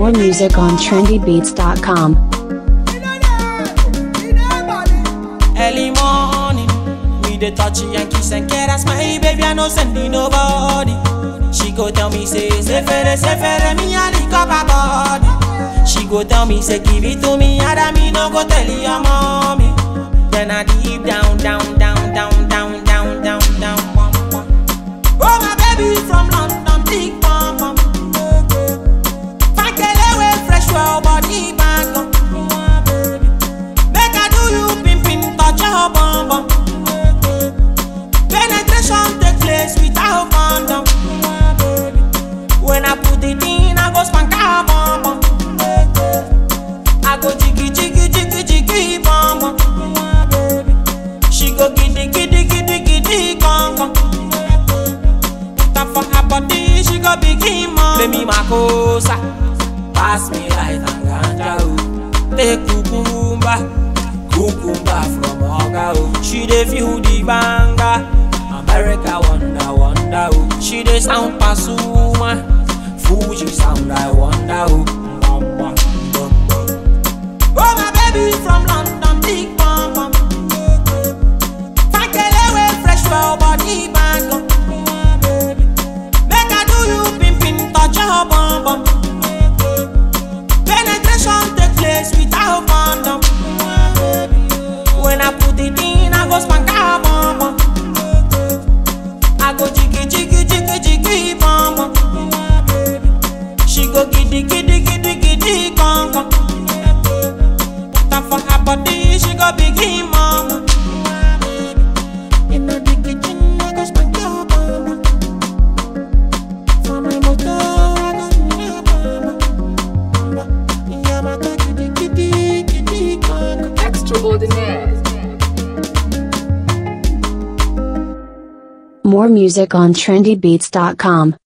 More music on trendybeats.com. Early morning, we dey touch and kiss and care. That's my baby, I no sending nobody. She go tell me say, Sefere, Sefere, me a lick up her body. She go tell me say, give it to me, and me no go tell your mommy. Then I deep down, down, down, down, down, down, down, down, bum, bum. Oh my baby from London, big bum bum. Fine girl, away fresh, well body back up. Make I do you pimpin' touch your bum bum. Penetration take place without condom. When I put it in, I go spank her bum bum. I go jiggy jiggy jiggy jiggy bum bum. She go giddy giddy giddy giddy gong gong. Put her for her body, she go begin mom. Play me makosa, pass me light and ganja oh. Take cucumba, cucumba from Oga oh. She dey feel the banga, America wonder wonder oh. She dey sound Pasuma, Fuji sound I wonder oh. Bum, bum, bum, bum. Oh my baby from London, big bum bum. Fine girl away fresh well body bang up. Make I do you pimpin' touch your bum bum. Penetration take place without condom. When I put it in, I go spank her bum bum. I go jiggy jiggy jiggy jiggy bum bum. She go giddy giddy giddy giddy gong gong. Put her for her body, she go begin mama. In the kitchen, I go spank your bum bum. For my motor, I go spank your bum bum. Yeah, my God, giddy giddy giddy gong gong. Extraordinaire. More music on trendybeats.com.